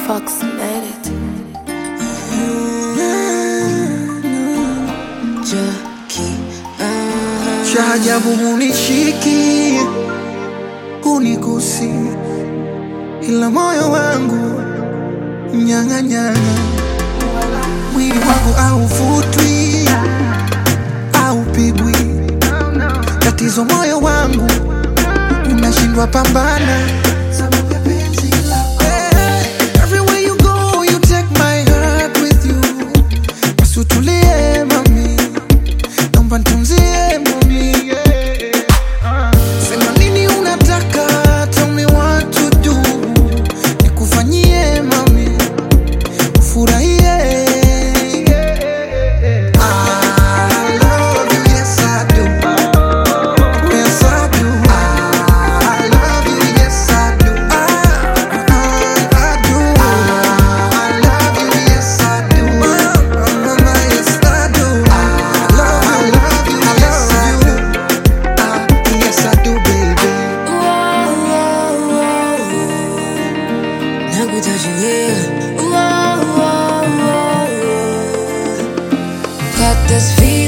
approximated. cha ajabu hunishiki hunigusi, ila moyo wangu mnyang'anyana, mwili wangu hauvutwi haupigwi, tatizo moyo wangu unashindwa pambana sababu ya penzi lako. Eh, everywhere you go, you take my heart with you. Basi utulie mami naomba nitunzie mami yeah. Sema nini unataka, tell me what to do, nikufanyie mami, ufurahie I love you, yes I do. Yes I do. I love you, yes I do. I, I do. I love you, yes I do. Mama, yes I do. I love you, yes I do. Ah, yes I do, baby. Got this feeling